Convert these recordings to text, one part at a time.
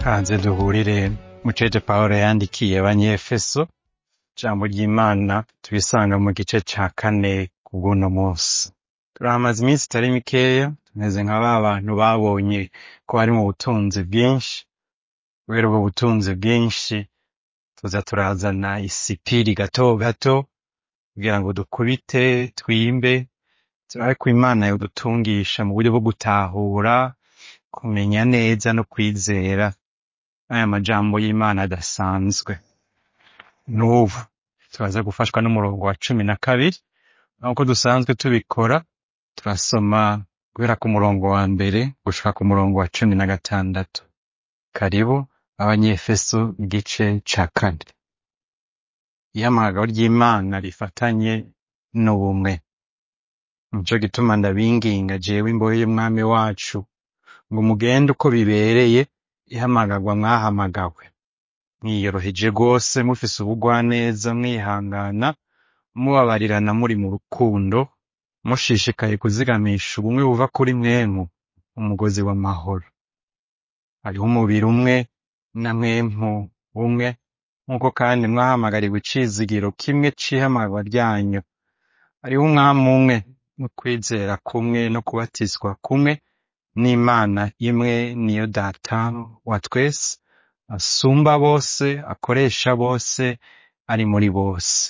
Kaze duhurire mu cete Pawulo yandikiye abanyefeso, ijambo ry'Imana turisanga mu gice ca kane kubw'uno musi. Turahamaze iminsi itari mikeya, tumeze nka ba bantu babonye ko harimwo ubutunzi bwinshi, kubera ubwo butunzi bwinshi tuza turazana isipiri gato gato kugira ngo dukubite, twimbe, turabe ko Imana yodutungisha mu buryo bwo gutahura, kumenya neza no kwizera aya majambo y'Imana adasanzwe. N'ubu turaza gufashwa n'umurongo wa cumi na kabiri, nk'uko dusanzwe tubikora, turasoma guhera ku murongo wa mbere gushika ku murongo wa cumi na gatandatu. Karibu abanyefeso igice ca kane. Ihamagaro ry'Imana rifatanye n'ubumwe. Nico gituma ndabinginga jewe imbohe y'umwami wacu, ngo mugende uko bibereye ihamagarwa mwahamagawe, mwiyoroheje rwose mufise ubugwaneza mwihangana, mubabarirana muri mu rukundo, mushishikaye kuzigamisha ubumwe buva kuri mwemu, umugozi w'amahoro. Hariho umubiri umwe na mwemu umwe, nk'uko kandi mwahamagariwe icizigiro kimwe c'ihamagarwa ryanyu. Hariho umwami umwe no kwizera kumwe no kubatizwa kumwe, n'Imana imwe niyo Data wa twese, asumba bose, akoresha bose, ari muri bose.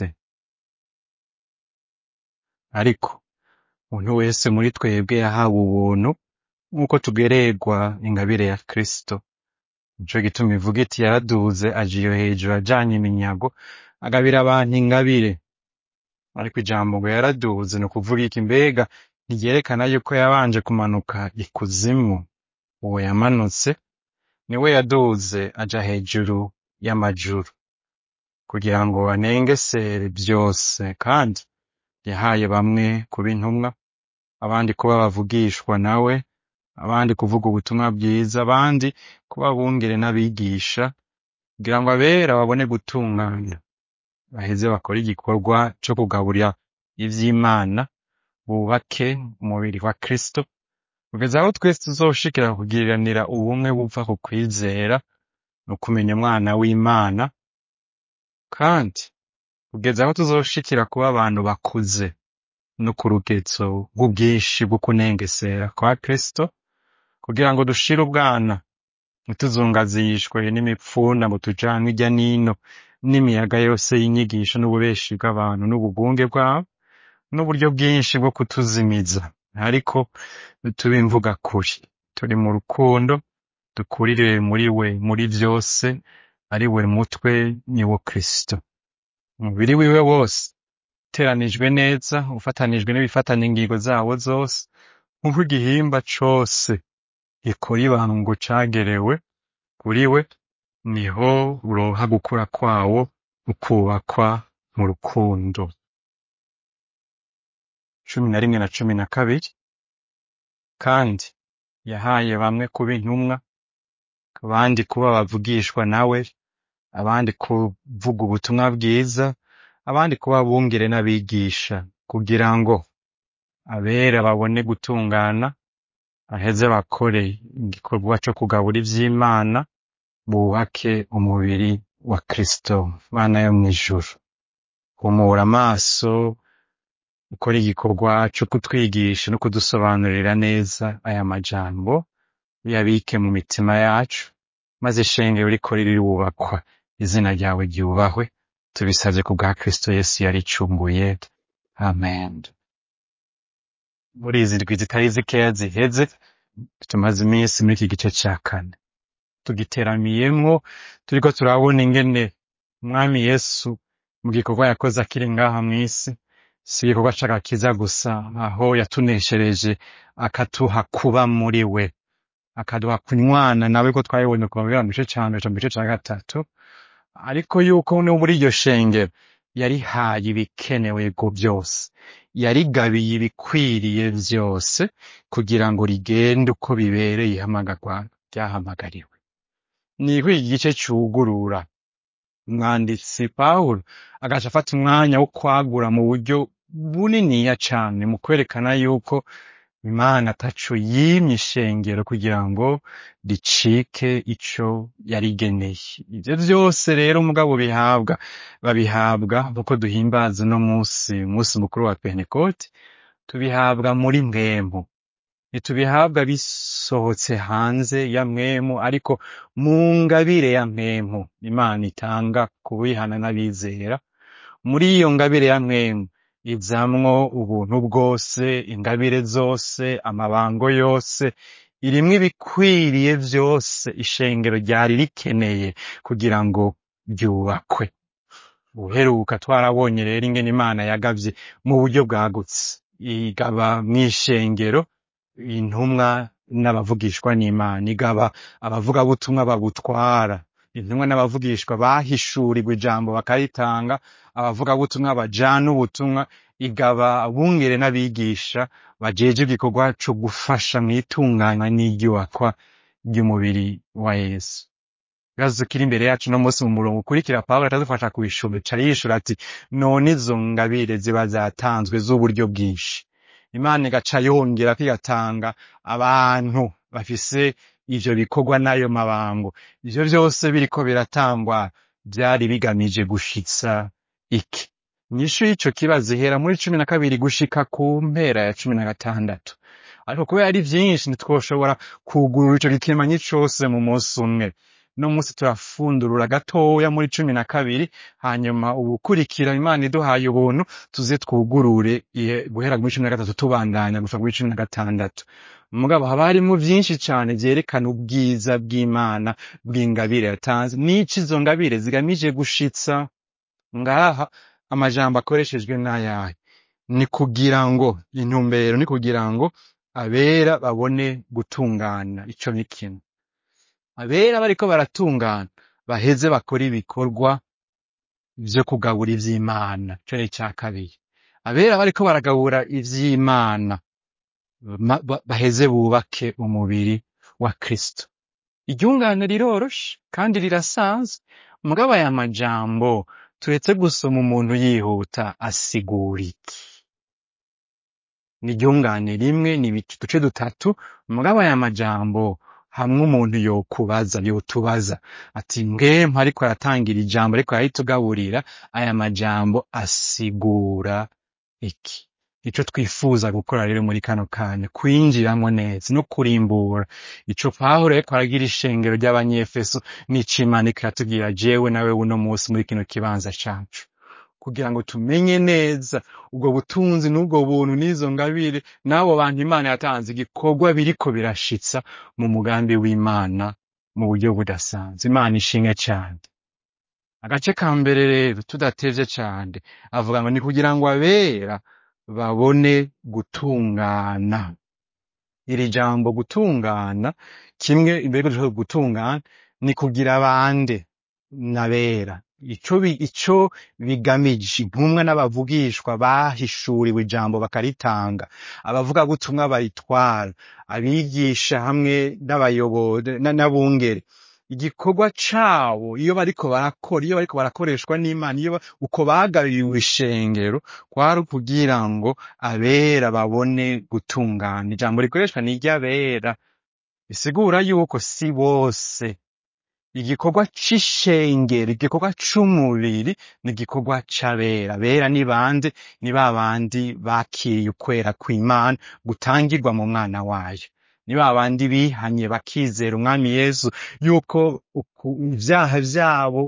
Ariko umuntu wese muri twebwe yahawe ubuntu nk'uko tugererwa ingabire ya Kristo. Nico gituma ivuga iti yaraduze aja iyo hejuru ajanye iminyago, agabira abantu ingabire. Ariko ijambo ngo yaraduze ni ukuvuga iki? Mbega ntiryerekana yuko yabanje kumanuka ikuzimu? Uwo yamanutse niwe yaduze aja hejuru y'amajuru, kugira ngo anengesere vyose, kandi yahaye bamwe kuba intumwa, abandi kuba abavugishwa nawe, abandi kuvuga ubutumwa bwiza, abandi kuba abungere n'abigisha, kugira ngo abera babone gutunganya, baheze bakore igikorwa co kugaburira ivy'Imana, bubake umubiri wa Kristo, kugeza aho twese tuzoshikira kugiriranira ubumwe buva ku kwizera no kumenya umwana w'Imana, kandi kugeza aho tuzoshikira kuba abantu bakuze no ku rugezo rw'ubwinshi bwo kunengesera kwa Kristo, kugira ngo dushire ubwana ntituzungazishwe n'imipfuna ngo tujanwe irya nino n'imiyaga yose y'inyigisho n'ububeshi bw'abantu n'ubugunge bwabo, n'uburyo bwinshi bwo kutuzimiza. Ariko tube imvuga kuri, turi mu rukundo, dukurire muri we muri vyose, ari we mutwe ni wo Kristo. Umubiri wiwe wose uteranijwe neza, ufatanijwe n'ibifatanya ingingo zawo zose, nk'uko igihimba cose gikora ibango cagerewe kuri we, niho uronka gukura kwawo, ukubakwa mu rukundo. cumi na rimwe na cumi na kabiri kandi yahaye bamwe kuba intumwa, abandi kuba bavugishwa nawe, abandi kuvuga ubutumwa bwiza, abandi kuba abungere n'abigisha, kugira ngo abera babone gutungana, baheze bakore igikorwa co kugabura ivy'Imana, bubake umubiri wa Kristo. Mana yo mw'ijuru, humura amaso, ukore igikorwa co kutwigisha no kudusobanurira neza aya majambo, uyabike mu mitima yacu, maze ishengero rikore rirubakwa, izina ryawe ryubahwe, tubisavye ku bwa Kristo Yesu yaricunguye. Amen. Muri izi ndwi zitari zikeya ziheze, tumaze iminsi muri iki gice ca kane. Tugiteramiyemwo, turiko turabona ingene umwami Yesu mu gikorwa yakoze akiri ngaha mw'isi, si igikorwa c'agakiza gusa, aho yatuneshereje akatuha kuba muri we, akaduha kunywana nawe ko twabibonye kuva mu gice ca mbere mu gice ca gatatu, ariko yuko no muri iryo shengero yarihaye ibikenewe go vyose, yarigabiye ibikwiriye vyose, kugira ngo rigende uko bibereye ihamagarwa ryahamagariwe. Niko iki gice cugurura umwanditsi Pawulo agaca afata umwanya wo kwagura mu buryo buniniya cane mu kwerekana yuko imana ataco yimye ishengero kugira ngo ricike ico yarigeneye ivyo vyose rero mugabo bihabwa babihabwa kuko duhimbaza uno musi umunsi mukuru wa pentekote tubihabwa muri mwemu ntitubihabwa bisohotse hanze ya mwemu ariko mu ngabire ya mwemu imana itanga kubihana n'abizera muri iyo ngabire ya mwemu izamwo ubuntu bwose ingabire zose amabango yose irimwo ibikwiriye vyose ishengero ryari rikeneye kugira ngo ryubakwe uheruka twarabonye rero ingene imana yagavye mu buryo bwagutse igaba mw'ishengero intumwa n'abavugishwa n'imana igaba abavugabutumwa babutwara intumwa n'abavugishwa bahishurirwa ijambo bakaritanga abavugabutumwa bajana ubutumwa igaba abungere n'abigisha bajeje igikorwa co gufasha mw'itunganywa n'iryubakwa ry'umubiri wa yesu ibibazo kiri imbere yacu no munsi mu murongo ukurikira pawulo atadufasha kubishura aca yishura ati none izo ngabire ziba zatanzwe z'uburyo bwinshi imana igaca yongera kwigatanga abantu bafise ivyo bikorwa n'ayo mabango ivyo vyose biriko biratangwa vyari bigamije gushitsa iki inyishu y'ico kibazo ihera muri cumi na kabiri gushika ku mpera ya cumi na gatandatu ariko kubera ari vyinshi ntitwoshobora kugurura ico gikimanyi cose mu munsi umwe no munsi turafundurura gatoya muri cumi na kabiri hanyuma ubukurikira imana iduhaye ubuntu tuze twugurure ihe- guhera muri cumi na gatatu tubandanya gushika muri cumi na gatandatu mugabo haba harimwo vyinshi cane vyerekana ubwiza bw'imana bw'ingabire yatanze n'ico izo ngabire zigamije gushitsa ngaha amajambo akoreshejwe n'ayahe ni kugira ngo intumbero ni kugira ngo abera babone gutungana ico ni kimwe abera bariko baratungana baheze bakora ibikorwa vyo kugabura ivy'imana ico ni ica kabiri abera bariko baragabura ivy'imana ma- ba- baheze bubake umubiri wa kristo iryungane riroroshe kandi rirasanzwe mugabo aya majambo turetse gusoma umuntu yihuta asigura iki ni iryungane rimwe ni ibice duce dutatu mugabo aya majambo hamwe umuntu yokubaza yotubaza ati ngempa ariko aratangira ijambo ariko araritugaburira aya majambo asigura iki ico twifuza gukora rero muri kano kanya kwinjiramwo neza no kurimbura ico pawulo ariko aragira ishengero ry'abanyefeso n'ico imana iriko iratubwira jewe nawe uno musi muri kino kibanza cacu kugira ngo tumenye neza ubwo butunzi n'ubwo buntu n'izo ngabire n'abo bantu imana yatanze igikorwa biriko birashitsa mu mugambi w'imana mu buryo budasanzwe imana ishimwe cane agace ka mbere rero tudatevye cane avuga ngo ni kugira ngo abera babone gutungana iri jambo gutungana kimwe imbere yuko dushobora gutungana ni kugira bande n'abera ico bi- ico bigamije intumwa n'abavugishwa bahishuriwe ijambo bakaritanga abavugabutumwa baritwara abigisha hamwe n'abayobozi na- n'abungere igikorwa cabo iyo bariko barakora iyo bariko barakoreshwa n'imana iyo ba- uko bagabiwe ishengero kwari ukugira ngo abera babone gutungana ijambo rikoreshwa ni iry'abera bisigura yuko si bose igikorwa c'ishengero igikorwa c'umubiri ni igikorwa c'abera abera ni bande ni ba bandi bakiriye ukwera kw'imana gutangirwa mu mwana wayo ni ba bandi bihanye bakizera umwami yesu yuko uku- ivyaha vyabo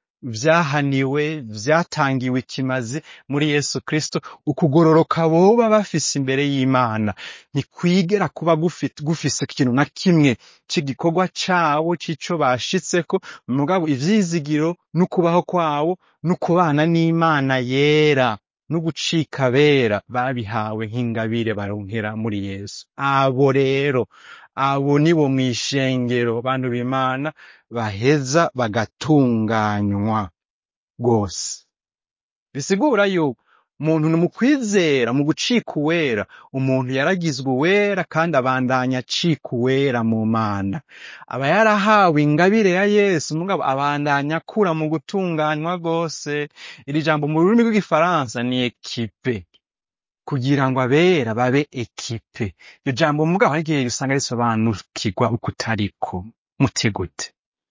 vyahaniwe vyatangiwe ikimazi muri yesu kristo ukugororoka boba bafise imbere y'imana ntikwigera kuba gufi- gufise ikintu na kimwe c'igikorwa cabo c'ico bashitseko mugabo ivyizigiro n'ukubaho kwabo n'ukubana n'imana yera no gucika abera babihawe nk'ingabire baronkera muri yesu abo rero abo nibo mw'ishengero bantu b'imana baheza bagatunganywa rwose bisigura yuko umuntu ni mu kwizera mu gucika uwera umuntu yaragizwe uwera kandi abandanya acika uwera mu mana aba yarahawe ingabire ya yesu mugabo abandanya akura mu gutunganywa rwose iri jambo mu rurimi rw'igifaransa ni ekipe kugira ngo abera babe ekipe iryo jambo mugabo hari igihe usanga risobanukirwa uko utariko muti gute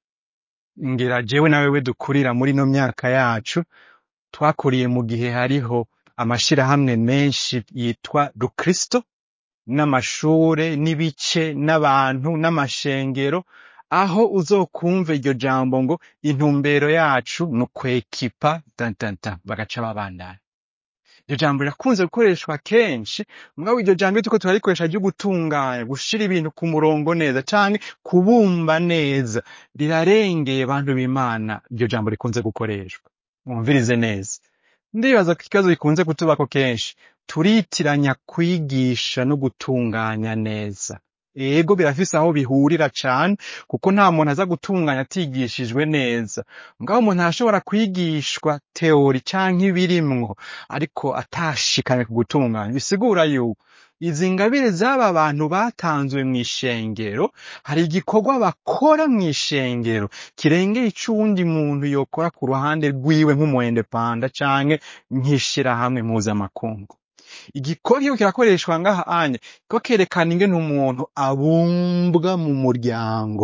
ngira jewe na wewe dukurira muri ino myaka yacu twakuriye mu gihe hariho amashirahamwe menshi yitwa rukristo n'amashure n'ibice n'abantu n'amashengero aho uzokumva iryo jambo ngo intumbero yacu ni ukwekipa dantanta bagaca babandana iryo jambo rirakunze gukoreshwa kenshi mugabo iryo jambo iyo turiko turarikoresha ryo gutunganya gushira ibintu ku murongo neza canke kubumba neza rirarengeye bantu b'imana iryo jambo rikunze gukoreshwa mwumvirize neza ndibaza ko ikibazo gikunze kutubako kenshi turitiranya kwigisha no gutunganya neza ego birafise aho bihurira cane kuko nta muntu aza gutunganya atigishijwe neza mugabo umuntu arashobora kwigishwa teori canke ibirimwo ariko atashikanye ku gutunganya bisigura yuko izi ngabire z'aba bantu batanzwe mw'ishengero hari igikorwa bakora mw'ishengero kirengeye ic'uwundi muntu yokora ku ruhande rwiwe nk'umuendepanda canke nk'ishirahamwe mpuzamakungu igikorwa iyo kirakoreshwa ngaha anye ko kerekana ingene umuntu abumbwa mu muryango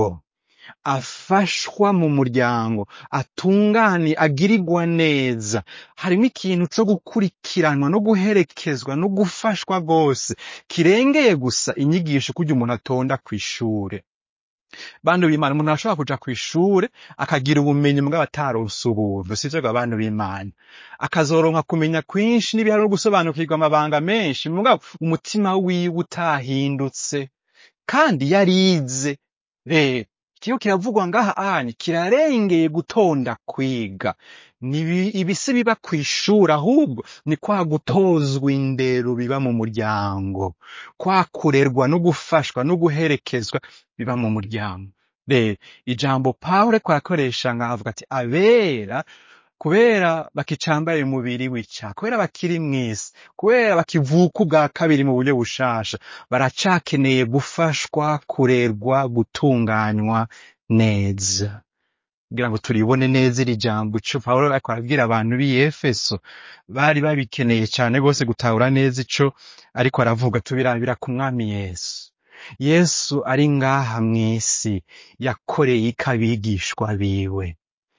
afashwa mu muryango atungani agirirwa neza harimo ikintu co gukurikiranwa no guherekezwa no gufashwa rwose kirengeye gusa inyigisho kurya umuntu atonda kw'ishure bantu b'imana umuntu arashobora kuja kw'ishure akagira ubumenyi mugabo ataronse ubuntu sivyo bwa bantu b'imana akazoronka kumenya kwinshi n'ibihari no gusobanukirwa amabanga menshi mugabo umutima wiwe utahindutse kandi yarize rero ikigo kiravugwa ngaha anye kirarengeye gutonda kwiga ni ibisi biba kw'ishuri ahubwo ni kwa gutozwa indero biba mu muryango kwa kurerwa no gufashwa no guherekezwa biba mu muryango rero ijambo pawulo ariko arakoresha ngaha avuga ati abera kubera bakicambaye umubiri w'ica kubera bakiri mw'isi kubera bakivuka ubwa kabiri mu buryo bushasha baracakeneye gufashwa kurerwa gutunganywa neza kugira ngo turibone neza iri jambo ico pawulo ariko arabwira abantu b'i efeso bari babikeneye cane rwose gutahura neza ico ariko aravuga tubirabira ku mwami yesu yesu ari ngaha mw'isi yakoreye iki abigishwa biwe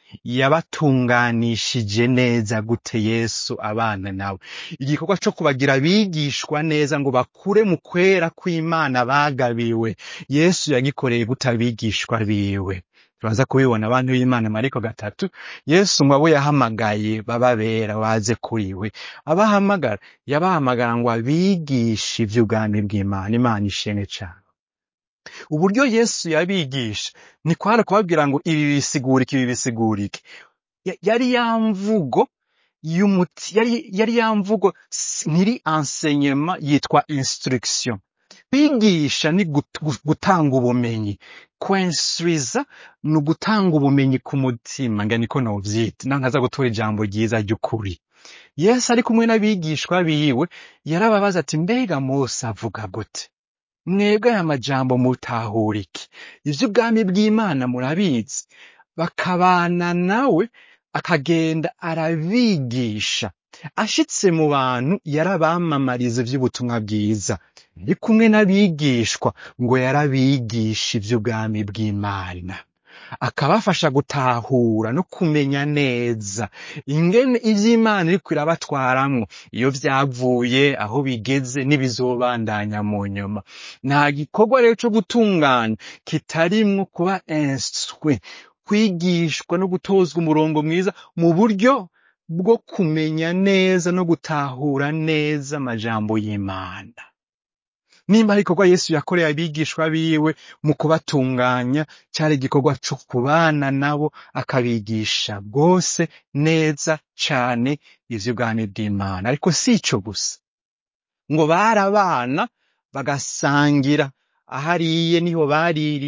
yabatunganishije neza gute yesu abana nawe igikorwa co kubagira abigishwa neza ngo bakure mu kwera kw'imana bagabiwe yesu yagikoreye gute abigishwa biwe turaza kubibona abantu b'imana mariko gatatu yesu ngo abo yahamagaye bababera baze kuri we abahamagara yabahamagara ngo abigishe ivy'ubwami bw'imana imana ishimwe cane uburyo yesu yabigisha ni kwari kubabwira ngo ibi bisigurike ibi bisigurike Ya- yari ya mvugo y'umuti yari yari ya mvugo s- ntiri enseignement yitwa instruction kwigisha ni gut- gu- gutanga ubumenyi kwensuriza ni ugutanga ubumenyi ku mutima nga niko novyita naho ntaza gutora ijambo ryiza ry'ukuri yesu ari kumwe n'abigishwa biwe yarababaza ati mbega mose avuga gute mwebwe aya majambo mutahura iki ivy'ubwami bw'imana murabizi bakabana nawe akagenda arabigisha ashitse mu bantu yarabamamariza ivy'ubutumwa bwiza ari kumwe n'abigishwa ngo yarabigisha ivy'ubwami bw'imana akabafasha gutahura no kumenya neza ingene ivy'imana iriko irabatwaramwo iyo vyavuye aho bigeze n'ibizobandanya mu nyuma nta gikorwa rero co gutunganya kitarimwo kuba instruit kwigishwa no gutozwa umurongo mwiza mu buryo bwo kumenya neza no gutahura neza amajambo y'imana nimba ari igikorwa yesu yakoreye abigishwa biwe mu kubatunganya cyari igikorwa co kubana nabo akabigisha bwose neza cane ivy'ubwami bw'imana ariko si ico gusa ngo barabana bagasangira ahariye niho baririra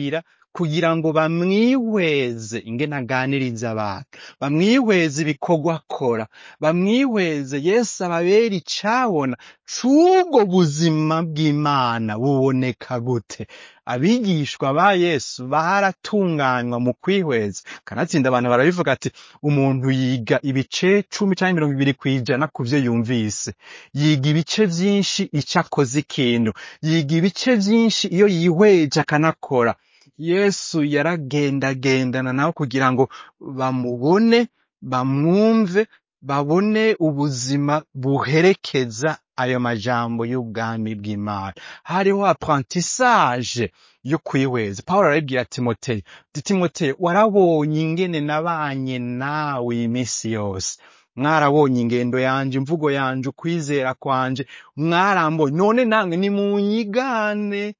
kugira ngo bamwihweze ingene aganiriza abantu bamwihweze ibikorwa akora bamwihweze yesu ababera icabona c'ubwo buzima bw'imana buboneka gute abigishwa ba yesu baratunganywa mu kwihweza kanatsinda abantu barabivuga ati umuntu yiga ibice cumi canke mirongo ibiri kw'ijana ku vyo yumvise yiga ibice vyinshi ico akoze ikintu yiga ibice vyinshi iyo yihweje akanakora yesu yaragendagendana nabo kugira ngo bamubone bamwumve babone ubuzima buherekeza ayo majambo y'ubwami bw'imana hariho apprentissage yo kwihweza pawulo arabibwira timoteyo ati timoteyo warabonye ingene nabanye nawe iyi minsi yose mwarabonye ingendo yanje imvugo yanje ukwizera kwanje mwarambonye none namwe nimunyigane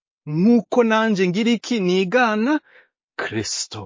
nk'uko nanje ngira iki nigana kristo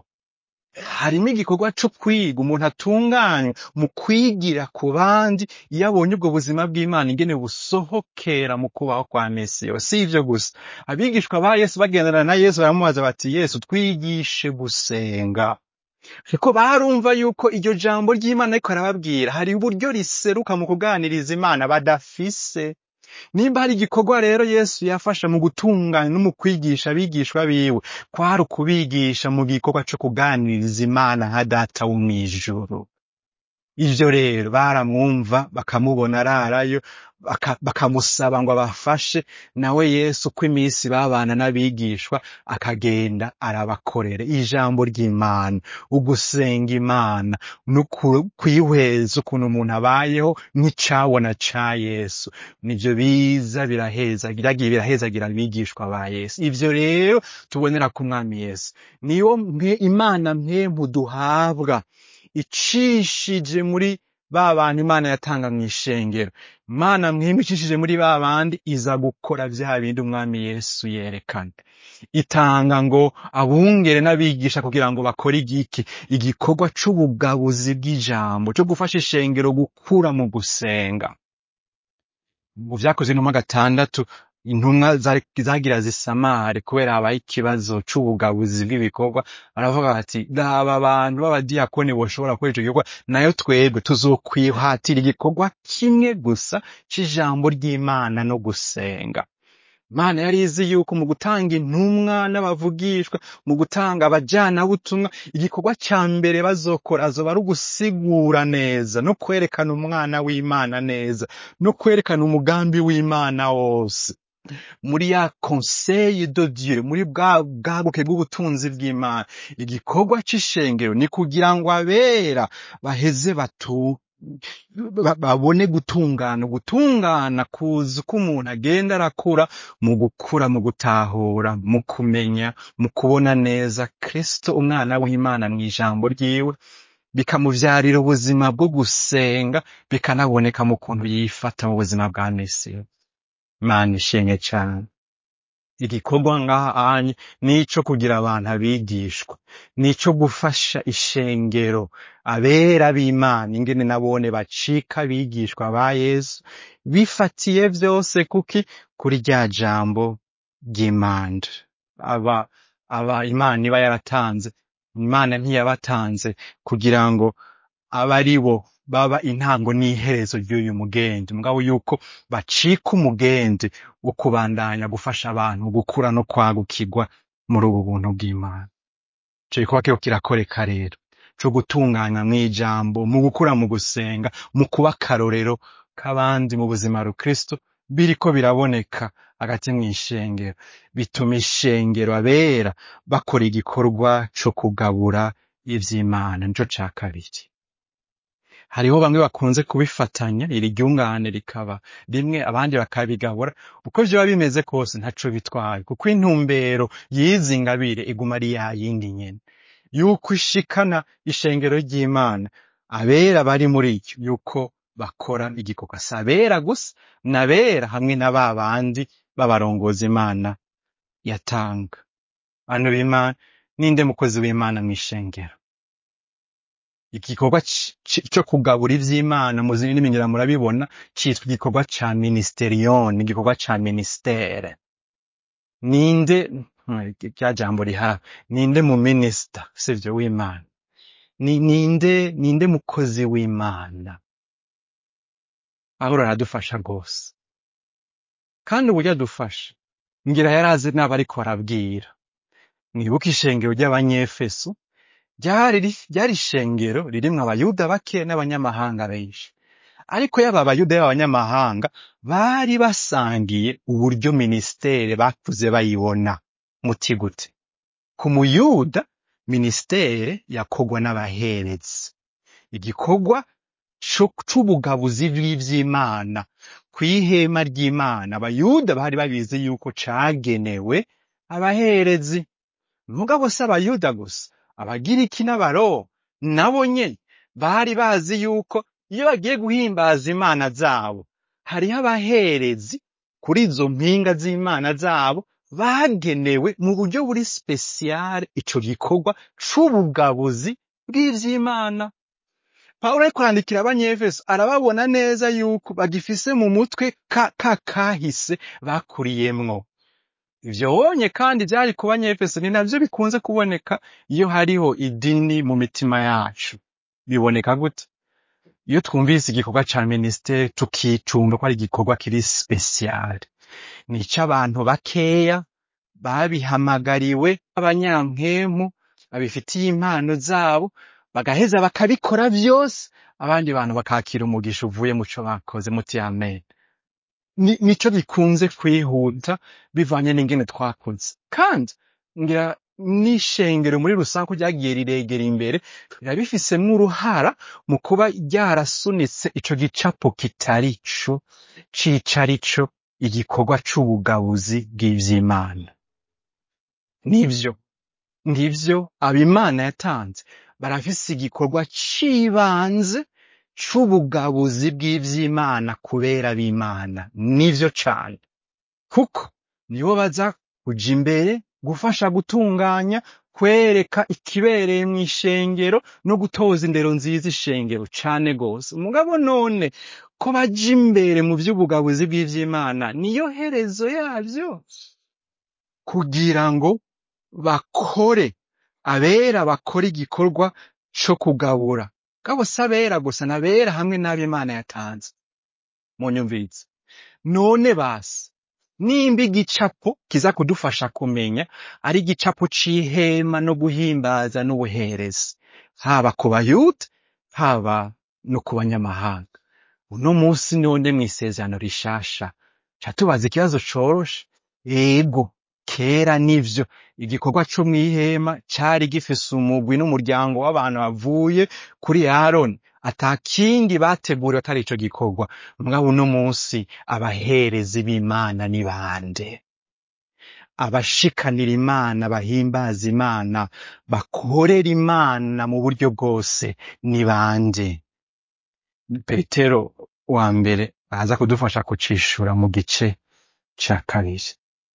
harimo igikorwa co kwiga umuntu atunganywa mu kwigira ku bandi iyo abonye ubwo buzima bw'imana ingene busohokera mu kubaho kwa mesi yose si ivyo gusa abigishwa ba yesu bagendana na yesu baramubaza bati yesu twigishe gusenga kuko barumva yuko iryo jambo ry'imana ariko arababwira hari uburyo riseruka mu kuganiriza imana badafise nimba hari igikorwa rero yesu yafasha mu gutunganya no mu kwigisha abigishwa biwe kwari ukubigisha mu gikorwa co kuganiriza imana nka data wo mw'ijuru ivyo rero baramwumva bakamubona ararayo baka- bakamusaba ngo abafashe nawe yesu uko iminsi babana n'abigishwa akagenda arabakorera ijambo ry'imana ugusenga imana no ku- kwihweza ukuntu umuntu abayeho nk'icabona ca yesu nivyo biza biraheza biragiye birahezagira abigishwa ba yesu ivyo rero tubonera ku mwami yesu niyo mwe imana mpempu duhabwa icishije muri ba bantu imana yatanga mu ishengero imana mwemwe icishije muri ba bandi iza gukora vya bindi umwami yesu yerekana itanga ngo abungere n'abigisha kugira ngo bakore igiki igikorwa c'ubugabuzi bw'ijambo co gufasha ishengero gukura mu gusenga mu vyakoze intumwa gatandatu intumwa zari- zagira zisamare kubera habaye ikibazo c'ubugabuzi bw'ibikorwa baravuga bati raba abantu b'abadiyakoni boshobora gukora ico gikorwa nayo twebwe tuzokwihatira igikorwa kimwe gusa c'ijambo ry'imana no gusenga Imana yari izi yuko mu gutanga intumwa n'abavugishwa mu gutanga abajanabutumwa igikorwa ca mbere bazokora azoba ari ugusigura neza no kwerekana umwana w'imana neza no kwerekana umugambi w'imana wose muri ya conseil de Dieu muri bwa bwaguke bw'ubutunzi bw'Imana igikorwa c'ishengero ni kugira ngo abera baheze batu ba- babone gutungana gutungana kuza uko umuntu agenda arakura mu gukura mu gutahura mu kumenya mu kubona neza Kristo umwana w'Imana mu ijambo ryiwe bikamuvyarira ubuzima bwo gusenga bikanaboneka mu kuntu yifata mu buzima bwa misi Imana ishimwe cane igikorwa ngaha anye nico kugira abantu abigishwa nico gufasha ishengero abera b'Imana ingene nabone bacika abigishwa ba Yesu bifatiye vyose kuki kuri rya jambo ry'Imana aba aba Imana iba yaratanze Imana ntiyabatanze kugira ngo abe ari bo baba intango n'iherezo ry'uyu mugenzi mugabo yuko bacika umugenzi wo kubandanya gufasha abantu gukura no kwagukirwa muri ubu buntu bw'Imana ico gikorwa kiriko kirakoreka rero co gutunganywa mw'ijambo mu gukura mu gusenga mu kuba akarorero k'abandi mu buzima rukristo biriko biraboneka hagati mw'ishengero bituma ishengero abera bakora igikorwa co kugabura ivy'Imana nico ca kabiri hariho bamwe bakunze kubifatanya iri ryungane rikaba rimwe abandi bakabigabura uko vyoba bimeze kose ntaco bitwaye kuko intumbero y'izi ngabire iguma ari ya yindi nyene yuko ishikana ishengero ry'Imana abera bari muri ryo yuko bakora igikorwa si abera gusa n'abera hamwe na ba bandi b'abarongozi Imana yatanga bantu b'Imana ninde mukozi w'Imana mw'ishengero igikorwa c- c- co kugabura ivy'Imana mu zindi ndimi murabibona citwa igikorwa ca ministerion igikorwa ca ministere ninde mm, rya jambo rihawe ninde mu minisita sivyo w'imana ni ninde ninde mukozi w'imana pawulo aradufasha rwose kandi uburyo adufasha ngira yarazi n'abo ariko arabwira mwibuke ishengero ry'abanyefeso ryari ri- ryari ishengero ririmwo abayuda bake n'abanyamahanga benshi ariko yaba abayuda y'abanyamahanga bari basangiye uburyo minisiteri bakuze bayibona muti gute ku muyuda minisiteri yakorwa n'abaherezi igikorwa co- c'ubugabuzi bw'ivy'imana kw'ihema ry'imana abayuda bari babizi yuko cagenewe abaherezi mugabo si abayuda gusa abagiriki n'abaroma nabo nyene bari bazi yuko iyo bagiye guhimbaza imana zabo hariho abaherezi kuri izo mpinga z'imana zabo bagenewe mu buryo buri spesiyale ico gikorwa c'ubugabuzi bw'ivy'imana pawulo ariko arandikira abanyefeso arababona neza yuko bagifise mu mutwe ka ka kahise bakuriyemwo ivyo wonye kandi vyari ku banyefeso ni navyo bikunze kuboneka iyo hariho idini mu mitima yacu biboneka gute iyo twumvise igikorwa ca minisiteri tukicumva ko ari igikorwa kiri spesiyale ni ic'abantu bakeya babihamagariwe abanyampwemu babifitiye impano zabo bagaheza bakabikora vyose abandi bantu bakakira umugisha uvuye mu co bakoze muti amen ni, nico bikunze kwihuta bivanye n'ingene twakoze kandi ngira n'ishengero muri rusange ko ryagiye riregera imbere rirabifisemwo uruhara mu kuba ryarasunitse ico gicapo kitari co cica arico igikorwa c'ubugabuzi bw'ivy'imana nivyo ngivyo abimana yatanze barafise igikorwa c'ibanze c'ubugabuzi bw'ivy'imana kubera b'imana nivyo cane kuko nibo baza kuja imbere gufasha gutunganya kwereka ikibereye mw'ishengero no gutoza indero nziza ishengero cane gose mugabo none ko baja imbere mu vy'ubugabuzi bw'ivy'imana niyo herezo yavyo kugira ngo bakore abera bakora igikorwa co kugabura gabo si abera gusa n'abera hamwe n'abo imana yatanze munyumvirize none basi nimba igicapo kiza kudufasha kumenya ari igicapo c'ihema no guhimbaza n'ubuherezi haba ku bayuda haba no ku banyamahanga uno munsi none mw'isezerano rishasha ca tubaza ikibazo coroshe ego kera nivyo igikorwa co mw'ihema cari gifise umugwi n'umuryango w'abantu bavuye kuri aroni ata kindi bateguriwe atari ico gikorwa mugabo uno munsi abaherezi b'imana ni bande abashikanira imana bahimbaza imana bakorera imana mu buryo bwose ni bande petero wa mbere aza kudufasha kucishura mu gice ca kabiri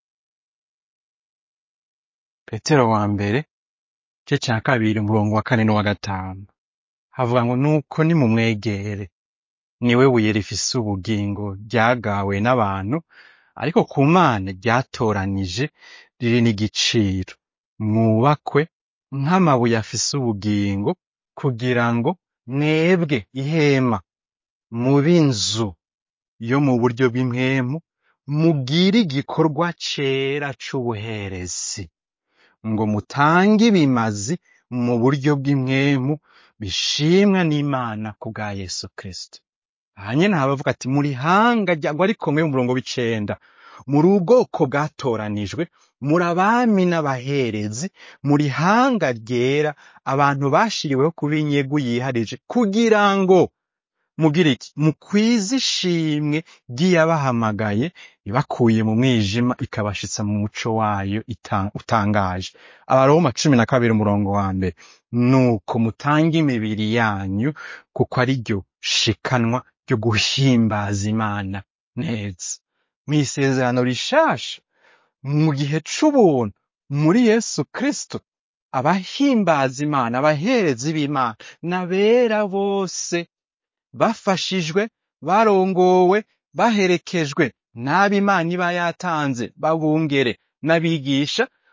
petero wa mbere igice ca kabiri umurongo wa kane n'uwa gatanu havuga ngo nuko nimumwegere niwe buye rifise ubugingo ryagawe n'abantu ariko ku mana ryatoranije riri n'igiciro mwubakwe nk'amabuye afise ubugingo kugira ngo mwebwe ihema mube inzu yo mu buryo bw'impwemu mugire igikorwa cera c'ubuherezi ngo mutange ibimazi mu buryo bw'impwemu bishimwa n'imana ku bwa yesu kristo aha nyene haba ati muri hanga ryagwa rikomeye mu murongo w'icenda muri ubwoko bwatoranijwe muri abami n'abaherezi muri hanga ryera abantu bashiriweho kuba inyegu yiharije kugira ngo mugira iki mukwize ishimwe ry'iyabahamagaye ibakuye mu mwijima ikabashitsa mu muco wayo ita- utangaje abaroma cumi na kabiri umurongo wa mbere nuko mutange imibiri yanyu kuko ari ryo shikanwa ryo guhimbaza imana neza mw'isezerano rishasha mu gihe c'ubuntu muri yesu kristo abahimbaza imana abaherezi b'imana n'abera bose bafashijwe barongowe baherekejwe n'abo imana iba yatanze babungere n'abigisha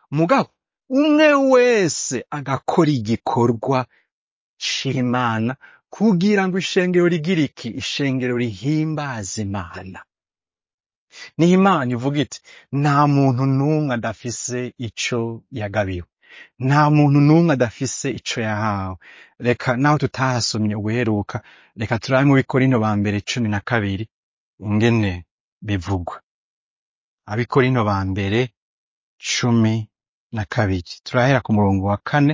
mugabo umwe wese agakora igikorwa c'imana kugira ngo ishengero rigire iki ishengero rihimbaza imana niho imana ivuga iti nta muntu n'umwe adafise ico yagabiwe nta muntu n'umwe adafise ico yahawe reka naho tutahasomye ubuheruka reka turabe mu bikorino ba mbere cumi na kabiri ingene bivugwa abikorino ba mbere cumi na kabiri turahera ku murongo wa kane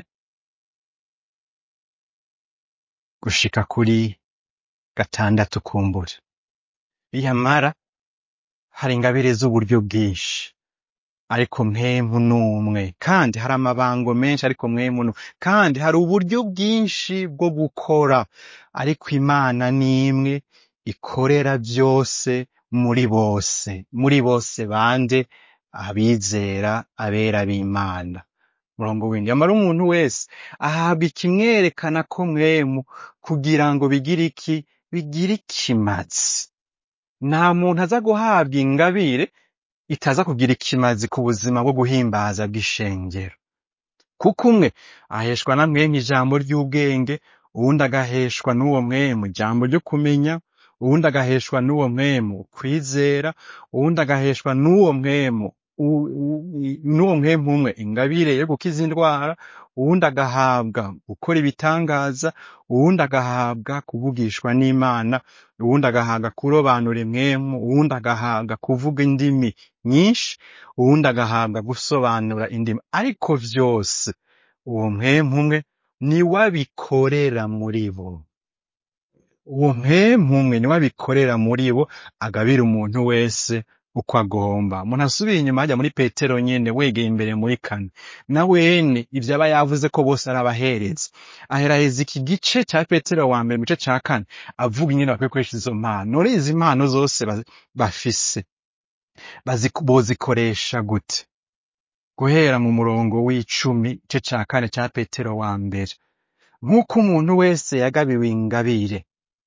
gushika kuri gatandatu kumbura biyamara hari ingabire z'uburyo bwinshi ariko mwemu n'umwe kandi hari amabango menshi ariko mwemu n'umwe kandi hari uburyo bwinshi bwo gukora ariko imana ni imwe ikorera byose muri bose muri bose bande abizera abera b'imana murongo w'indi amara umuntu wese ahabwa ikimwerekana ko mwemu kugira ngo bigire iki bigire ikimazi nta muntu aza guhabwa ingabire itaza kugira ikimazi ku buzima bwo guhimbaza bw'ishengero kuko umwe aheshwa na mwemu ijambo ry'ubwenge uwundi agaheshwa n'uwo mwemu ijambo ryo kumenya uwundi agaheshwa n'uwo mwemu kwizera uwundi agaheshwa n'uwo mwemu u- u- n'uwo mwemu umwe ingabire yo gukiza indwara uwundi agahabwa gukora ibitangaza uwundi agahabwa kuvugishwa n'imana uwundi agahabwa kurobanura imwemu uwundi agahabwa kuvuga indimi nyinshi uwundi agahabwa gusobanura indimi ariko vyose uwo mwemu umwe niwe abikorera muri bo uwo mpemu umwe niwe abikorera muri bo agabira umuntu wese uko agomba umuntu asubiye inyuma ajya muri petero nyene wegeye imbere muri kane na wene ivyo aba yavuze ko bose ari abaherezi aheraheza iki gice ca petero wa mbere mu gice ca kane avuga ingene bakwiye gukoresha izo mpano none izi mpano zose ba- bafise bazi- bozikoresha gute guhera mu murongo w'icumi igice ca kane ca petero wa mbere nk'uko umuntu wese yagabiwe ingabire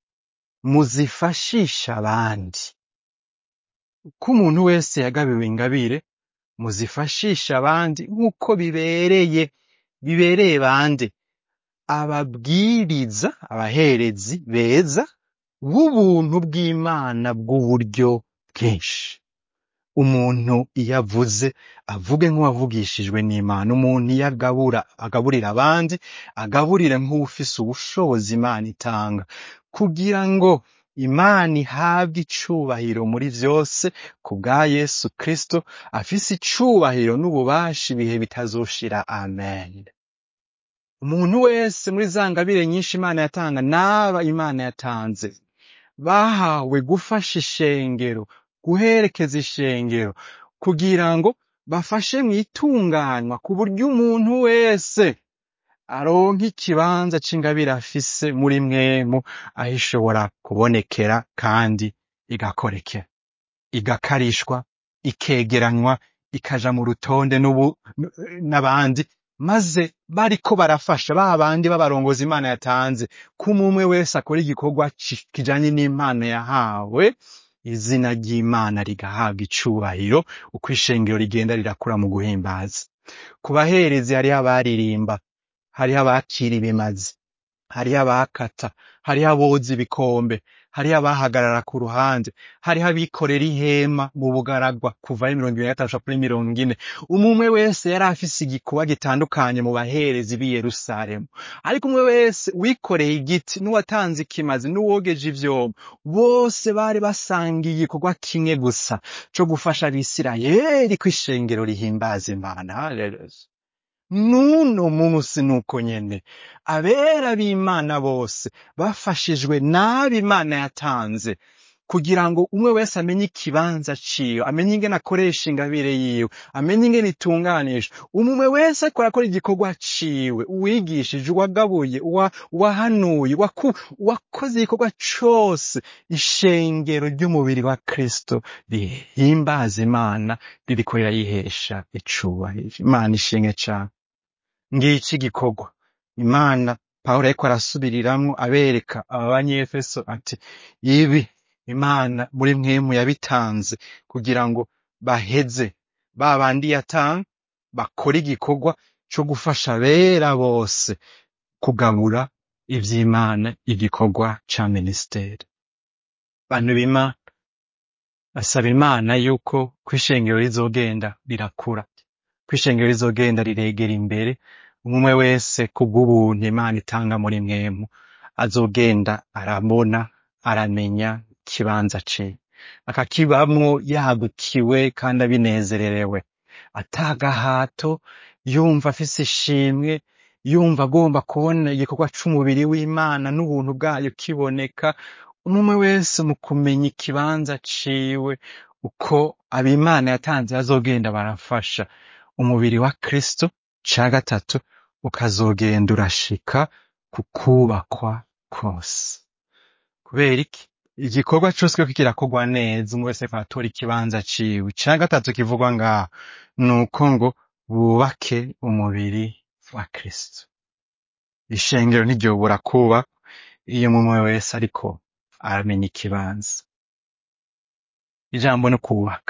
muzifashisha abandi ko umuntu wese yagabiwe ingabire muzifashisha abandi nk'uko bibereye bibereye bande ababwiriza abaherezi beza b'ubuntu bw'imana bw'uburyo bwinshi umuntu iyo avuze avuge nk'uwavugishijwe n'imana umuntu iyo agabura agaburira abandi agaburire nk'uwufise ubushobozi imana itanga kugira ngo imana ihabwe icubahiro muri vyose ku bwa yesu kristo afise icubahiro n'ububasha ibihe bitazoshira amen umuntu wese muri za ngabire nyinshi imana yatanga n'aba imana yatanze bahawe gufasha ishengero guherekeza ishengero kugira ngo bafashe mu itunganywa ku buryo umuntu wese aronka ikibanza c'ingabire afise muri mwemu aho ishobora kubonekera kandi igakorekera igakarishwa ikegeranywa ikaja mu rutonde n'ubu n- n'abandi maze bariko barafasha ba bandi b'abarongozi imana yatanze ko umwe wese akora igikorwa ki- kijanye n'impano yahawe izina ry'imana rigahabwa icubahiro uko ishengero rigenda rirakura mu guhimbaza ku baherezi hariho abaririmba hariho abakira ibimazi hariho abakata hariho aboza ibikombe hariho abahagarara ku ruhande hariho abikorera ihema mu bugaragwa kuva ari mirongo ibiri na gatanu gushika kuri mirongo ine umwe wese yari afise igikorwa gitandukanye mu baherezi b'i yerusalemu ariko umwe wese wikoreye igiti n'uwatanze ikimazi n'uwogeje ivyombo bose bari basangiye igikorwa kimwe gusa co gufasha abisirayeli ko ishengero rihimbaza imana Haleluya. n'uno munsi nuko nyene abera b'imana bose bafashijwe n'abo imana yatanze kugira ngo umwe wese amenye ikibanza ciwe amenye ingene akoresha ingabire yiwe amenye ingene itunganijwe umwe wese ariko arakora igikorwa ciwe uwigishije uwagabuye uwa- uwahanuye uwaku- uwakoze igikorwa cose ishengero ry'umubiri wa kristo rihimbaza imana ririko rirayihesha icubahiro imana ishimwe cane ngiki igikorwa imana pawulo ariko arasubiriramwo abereka aba banyefeso ati ibi imana muri mwemu yabitanze kugira ngo baheze ba bandi yatanga bakora igikorwa co gufasha abera bose kugabura ivy'Imana igikorwa ca minisiteri bantu b'Imana basaba Imana yuko kw'ishengero rizogenda rirakura kw'ishengero rizogenda riregera imbere umwe wese kubw'ubuntu Imana itanga muri mwemu azogenda arabona aramenya ikibanza ciwe akakibamwo yagukiwe kandi abinezererewe atagahato yumva afise ishimwe yumva agomba kubona igikorwa c'umubiri w'Imana n'ubuntu bwayo kiboneka umwe wese mu kumenya ikibanza ciwe uko ab'Imana yatanze bazogenda barafasha umubiri wa Kristo ca gatatu ukazogenda urashika ku kubakwa kose kubera iki igikorwa cose kiriko kirakorwa neza umwe wese ariko aratora ikibanza ciwe ica gatatu kivugwa ngaha nuko ngo bubake umubiri wa Kristo ishengero ntiryobura kubakwa iyo umwe wese ariko aramenya ikibanza ijambo no kubaka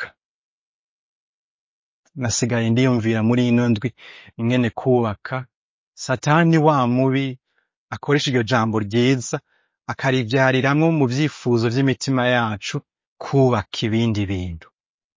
nasigaye ndiyumvira muri ino ndwi ingene kubaka satani wa mubi akoresha iryo jambo ryiza akarivyariramwo mu vyifuzo vy'imitima yacu kubaka ibindi bintu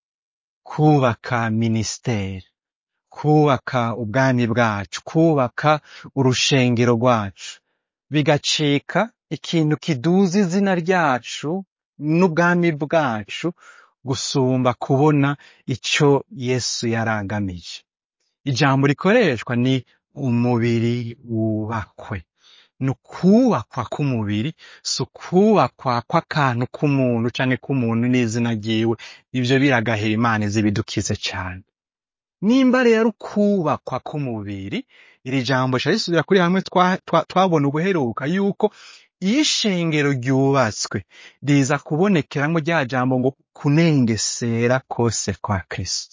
kubaka minisiteri kubaka ubwami bwacu kubaka urushengero rwacu bigacika ikintu kiduza izina ryacu n'ubwami bwacu gusumba kubona ico Yesu yaragamije ijambo rikoreshwa ni umubiri wubakwe ni ukubakwa k'umubiri si ukubakwa kw'akantu k'umuntu canke k'umuntu n'izina ryiwe ivyo biragahera Imana izi ibidukize cane nimba rero ukubakwa k'umubiri iri jambo rica risubira kuri hamwe twa- twa- twabona ubuheruka yuko iyo ishengero ryubatswe riza kubonekeramwo rya jambo ngo kunengesera kose kwa Kristo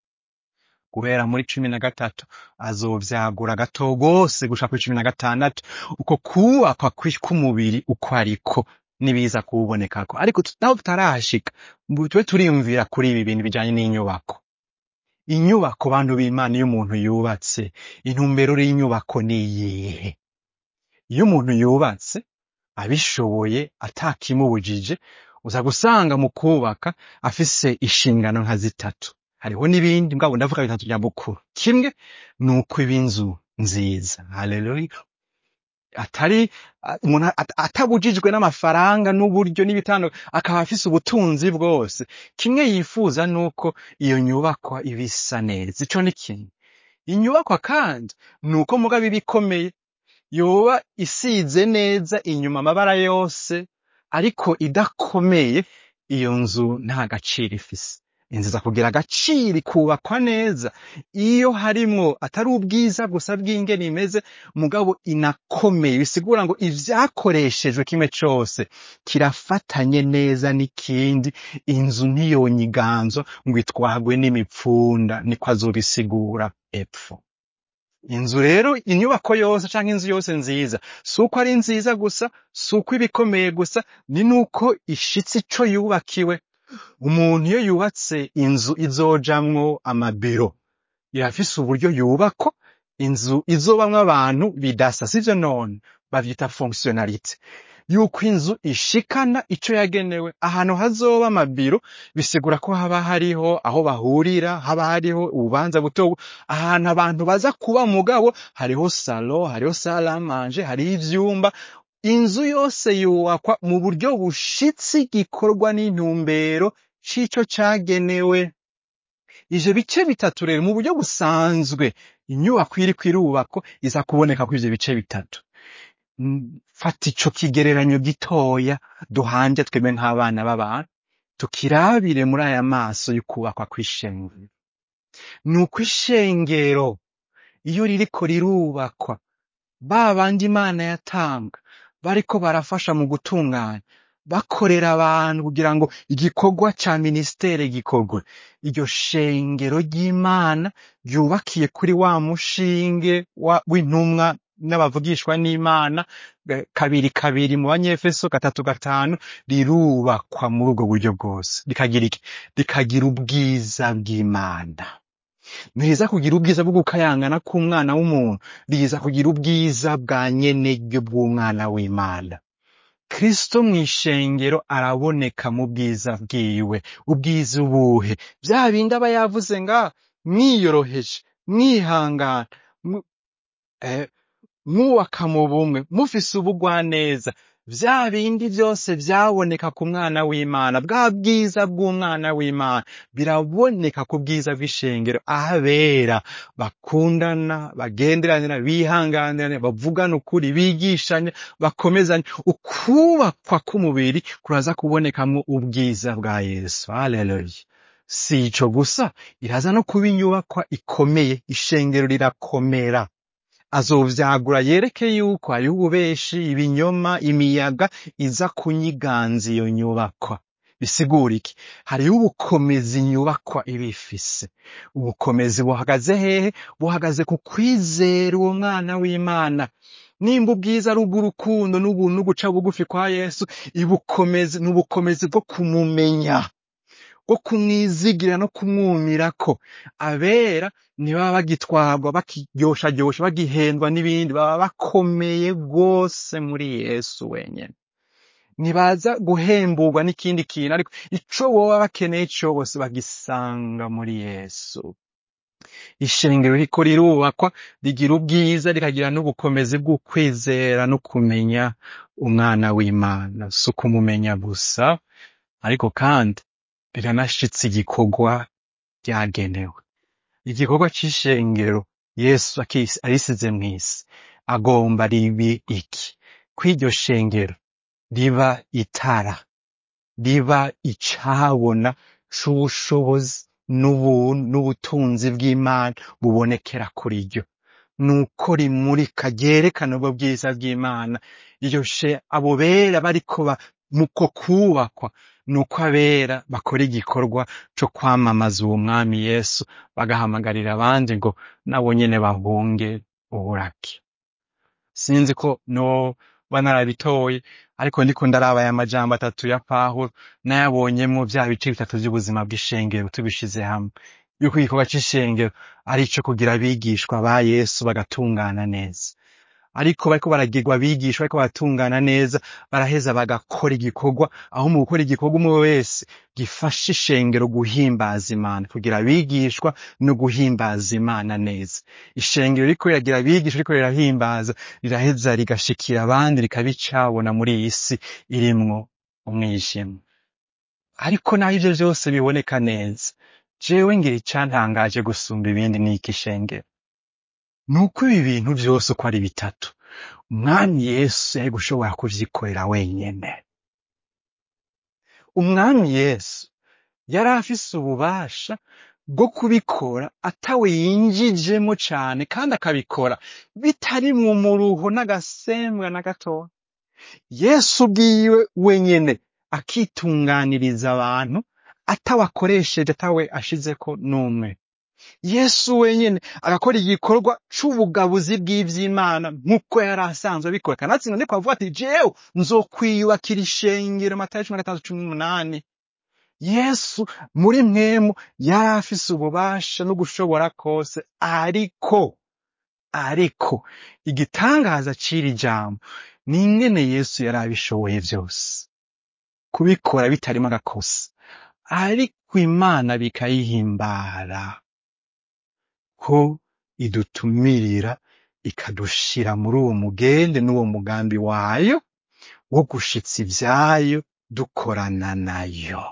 guhera muri cumi na gatatu azovyagura gato gose gushika kuri cumi na gatandatu uko kubakwa kwi- k'umubiri uko ariko nibiza kuwubonekako ariko tut- naho tutarahashika mbu tube turiyumvira kuri ibi bintu bijanye n'inyubako inyubako bantu b'Imana iyo umuntu yubatse intumbero y'inyubako ni iyihe iyo umuntu yubatse abishoboye atakimubujije uza gusanga mu kubaka afise inshingano nka zitatu hariho n'ibindi mugabo ndavuga bitatu bya bukuru kimwe ni uko iba inzu nziza haleluya atari a- umuntu at- atabujijwe n'amafaranga n'uburyo n'ibitando akaba afise ubutunzi bwose kimwe yifuza nuko iyo nyubakwa iba isa neza ico ni kimwe inyubakwa kandi ni uko mugabo iba ikomeye yoba isize neza inyuma amabara yose ariko idakomeye iyo nzu nta gaciro ifise inzu iza kugira agaciro ikubakwa neza iyo harimwo atari ubwiza gusa bw'ingene imeze mugabo inakomeye bisigura ngo ivyakoreshejwe kimwe cose kirafatanye neza n'ikindi inzu ntiyonyiganzwa ngo itwagwe n'imipfunda niko azobisigura epfo inzu rero inyubako yose canke inzu yose nziza si uko ari nziza gusa si uko iba ikomeye gusa ni nuko ishitse ico yubakiwe umuntu iyo yubatse inzu izojamwo amabiro irafise uburyo yubakwa inzu izobamwo abantu bidasa sivyo none bavyita fonctionnalité yuko inzu ishikana ico yagenewe ahantu hazoba amabiro bisigura ko haba hariho aho bahurira haba hariho ububanza buto ahantu abantu baza kuba mugabo hariho salo hariho salle à manger hariho ivyumba inzu yose yubakwa mu buryo bushitse igikorwa n'intumbero c'ico cagenewe ivyo bice bitatu rero mu buryo busanzwe inyubako iriko irubakwa iza kuboneka ko ivyo bice bitatu Mm, fata ico kigereranyo gitoya duhanje twebwe nk'abana b'abantu tukirabire muri aya maso y'ukubakwa kw'ishengero ni uko ishengero iyo ririko rirubakwa ba bandi imana yatanga bariko barafasha mu gutunganya bakorera abantu kugira ngo igikorwa ca minisiteri gikorwe iryo shengero ry'imana ryubakiye kuri wa mushinge wa- w'intumwa n'abavugishwa n'imana eh, kabiri kabiri mu banyefeso gatatu gatanu rirubakwa muri ubwo buryo bwose rikagira iki rikagira ubwiza bw'imana ntiriza kugira ubwiza bwo gukayangana k'umwana w'umuntu riza kugira ubwiza bwa nyeneryo bw'umwana w'imana kristo mw'ishengero araboneka mu bwiza bwiwe ubwiza ubuhe bya bindi aba yavuze nga mwiyoroheje mwihangana mu- eh, mwubaka mu bumwe mufise ubugwaneza vya bindi byose byaboneka ku mwana w'imana bwa bwiza bw'umwana w'imana biraboneka ku bwiza bw'ishengero aho abera bakundana bagenderanira bihanganirana bavugana ukuri bigishanya bakomezanya ukubakwa k'umubiri kuraza kubonekamwo ubwiza bwa yesu haleluya si ico gusa iraza no kuba inyubakwa ikomeye ishengero rirakomera azovyagura yereke yuko hariho ububeshi ibinyoma imiyaga iza kunyiganza iyo nyubakwa bisigura iki hariho ubukomezi inyubakwa iba ifise ubukomezi buhagaze hehe buhagaze ku kwizera uwo mwana w'imana nimba ubwiza ari ubw'urukundo n'ubuntu no guca bugufi kwa yesu ibukomezi ni ubukomezi bwo kumumenya bwo kumwizigira no kumwumirako abera ntibaba bagitwarwa bakiryoshyaryosha bagihendwa n'ibindi baba bakomeye rwose muri yesu wenyine ntibaza guhemburwa n'ikindi kintu ariko ico boba bakeneye cose bagisanga muri yesu ishengero riko rirubakwa rigira ubwiza rikagira n'ubukomezi bw'ukwizera no kumenya umwana w'imana si ukumumenya gusa ariko kandi riranashitse igikorwa ryagenewe igikorwa c'ishengero yesu akisi- arisize mw'isi agomba ribi iki kw'iryo shengero riba itara riba icabona c'ubushobozi n'ubuntu n'ubutunzi bw'imana bubonekera kuri ryo nuko rimurika ryerekana ubwo bwiza bw'imana iryo she abo bera bariko ba muko kubakwa nuko abera bakora igikorwa co kwamamaza uwo mwami yesu bagahamagarira abandi ngo nabo nyene bahunge uburake sinzi ko noba narabitoye ariko ndiko ndaraba aya majambo atatu ya pawulo nayabonyemwo vya bice bitatu vy'ubuzima bw'ishengero tubishize hamwe yuko igikorwa c'ishengero ari ico kugira abigishwa ba yesu bagatungana neza ariko bariko baragirwa abigishwa bariko baratungana neza baraheza bagakora igikorwa aho mu gukora igikorwa umwe wese gifasha ishengero guhimbaza imana kugira abigishwa no guhimbaza imana neza ishengero riko riragira abigisha riko rirahimbaza riraheza rigashikira abandi rikabicabona muri iyi si irimwo umwijima ariko naho ivyo vyose biboneka neza jewe ngira icantangaje gusumba ibindi n'iki shengero nuko ibi bintu vyose uko ari bitatu umwami yesu yari gushobora kuvyikorera wenyene umwami yesu yari afise ububasha bwo kubikora atawe yinjijemo cane kandi akabikora bitarimwo umuruho n'agasembwa na gatoya yesu ubwiwe wenyene akitunganiriza abantu atawe akoresheje atawe ashizeko n'umwe yesu wenyene agakora igikorwa c'ubugabuzi bw'ivy'imana nk'uko yari asanzwe abikora kanatsinda ndiko avuga ati jewe nzokwiyubakira ishengero matayo cumi na gatandatu cumi n'umunani yesu muri mwemu yari afise ububasha no gushobora kose ariko ariko igitangaza c'iri jambo ni ingene yesu yari abishoboye vyose kubikora bitarimo agakosa ariko imana bikayihimbara ko idutumirira ikadushira muri uwo mugende n'uwo mugambi wayo wo gushitsa ivyayo dukorana nayo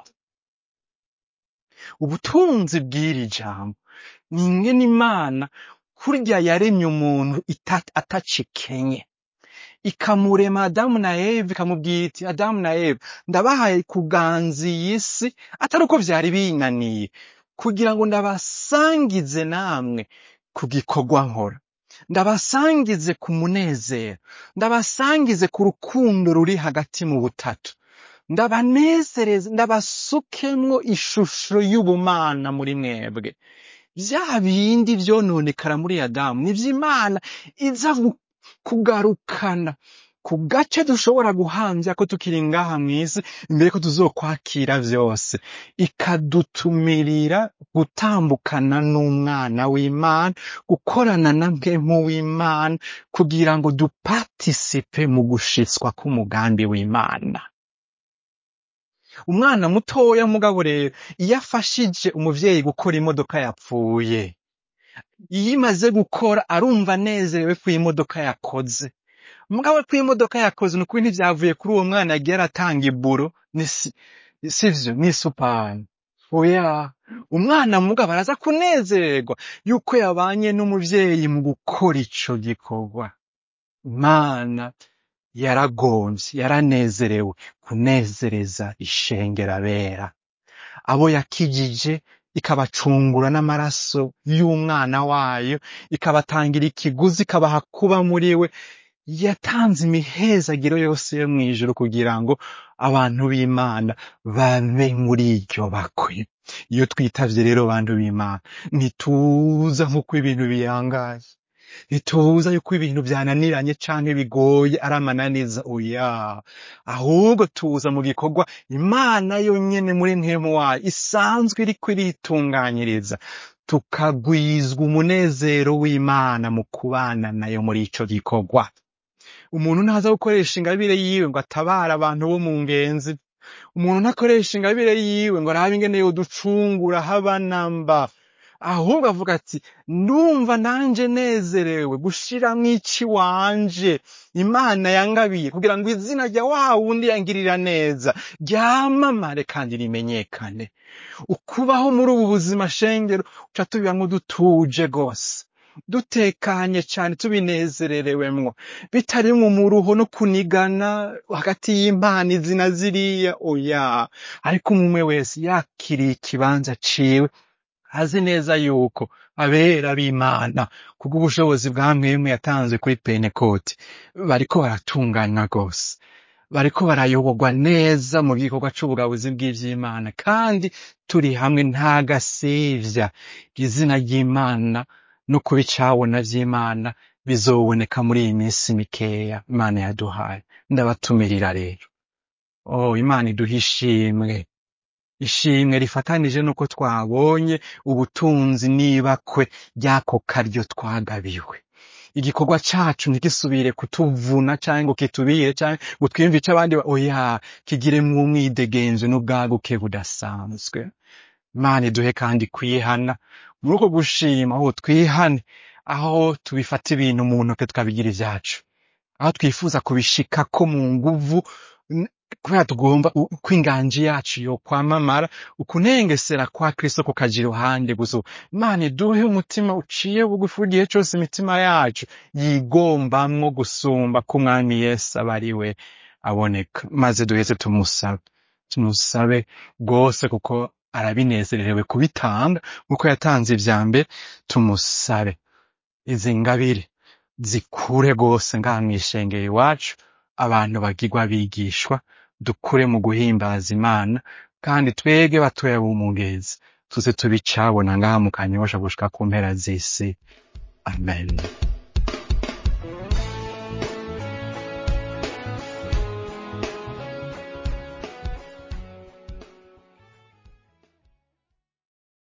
ubutunzi bw'iri jambo ni ingene imana kurya yaremye umuntu ita- atacikenye ikamurema adamu na eva ikamubwira iti adamu na eva ndabahaye kuganza iyi si atari uko vyari binaniye kugira ngo ndabasangize namwe ku gikorwa nkora ndabasangize ku munezero ndabasangize ku rukundo ruri hagati mu butatu ndabanezereze ndabasukemwo ishusho y'ubumana muri mwebwe vya bindi vyononekara muri adamu nivyo imana iza gu- kugarukana ku gace dushobora guhamvya ko tukiri ngaha mw'isi imbere ko tuzokwakira vyose ikadutumirira gutambukana n'umwana w'imana gukorana na mpemu w'imana kugira ngo dupartisipe mu gushitswa k'umugambi w'imana umwana mutoya mugabo rero iyo afashije umuvyeyi gukora imodoka yapfuye iyo imaze gukora arumva anezerewe ko iyi modoka yakoze mugabo ko iyi modoka yakoze ni ukuri ntivyavuye kuri uwo mwana yagiye aratanga iburo ni si- sivyo ni supani oya umwana mugabo araza kunezererwa yuko yabanye n'umuvyeyi mu gukora ico gikorwa imana yaragomvye yaranezerewe kunezereza ishengero abera abo yakijije ikabacungura n'amaraso y'umwana wayo ikabatangira ikiguzi ikabaha kuba muri we yatanze imihezagiro yose yo mw'ijuru kugira ngo abantu b'imana babe muri iryo bakwe iyo twitavye rero bantu b'imana ntituza nk'uko ibintu biyangaye ntituza yuko ibintu vyananiranye canke bigoye ari amananiza oya ahubwo tuza mu gikorwa imana yonyene muri ntemu wayo isanzwe iriko iritunganyiriza tukagwizwa umunezero w'imana mu kubana nayo muri ico gikorwa umuntu ntaza gukoresha ingabire yiwe ngo atabare abantu bo mu ngenzi umuntu ntakoresha ingabire yiwe ngo arabe ingene yoducungura haba namba ahubwo avuga ati ndumva nanje nezerewe gushiramwo ici wanje imana yangabiye kugira ngo izina rya wa wundi yangirira neza ryamamare kandi rimenyekane ukubaho muri ubu buzima shengero uca tubibamwo dutuje gose dutekanye cane tubinezererewemwo bitarimwo umuruho no kunigana hagati y'impano izi na ziriya oya ariko umwe wese yakiriye ikibanza ciwe azi neza yuko abera b'imana kubw'ubushobozi bwa mwemwe yatanzwe kuri pentekote bariko baratunganywa rwose bariko barayoborwa neza mu gikorwa c'ubugabuzi bw'ivy'imana kandi turi hamwe nta gasivya izina ry'imana no kuba icabona vy'imana bizoboneka muri iyi minsi mikeya imana yaduhaye ndabatumirira rero oh imana iduha ishimwe ishimwe rifatanije nuko twabonye ubutunzi n'ibakwe ry'ako karyo twagabiwe igikorwa cacu ntigisubire kutuvuna canke ngo kitubire canke ngo twiyumve ico abandi ba- oya kigiremwo umwidegenzo n'ubwaguke budasanzwe imana iduhe kandi kwihana muri uko gushima aho twihane aho tubifata ibintu mu ntoke tukabigira ivyacu aho twifuza kubishikako mu nguvu n- kubera tugomba u- ko inganji yacu yokwamamara ukunengesera kwa kristo kukaja iruhande gusa imana iduhe umutima uciye bugufi igihe cose imitima yacu yigombamwo gusumba ko umwami yesu aba ari we aboneka maze duheze tumusabe tumusabe rwose kuko arabinezererewe kubitanga kuko yatanze ivya mbere tumusabe izi ngabire zikure rwose ngaha mw'ishengero iwacu abantu bagirwa bigishwa dukure mu guhimbaza imana kandi twege batoya b'umugezi tuze tubicabona ngaha mu kanyosha gushika ku mpera z'isi amen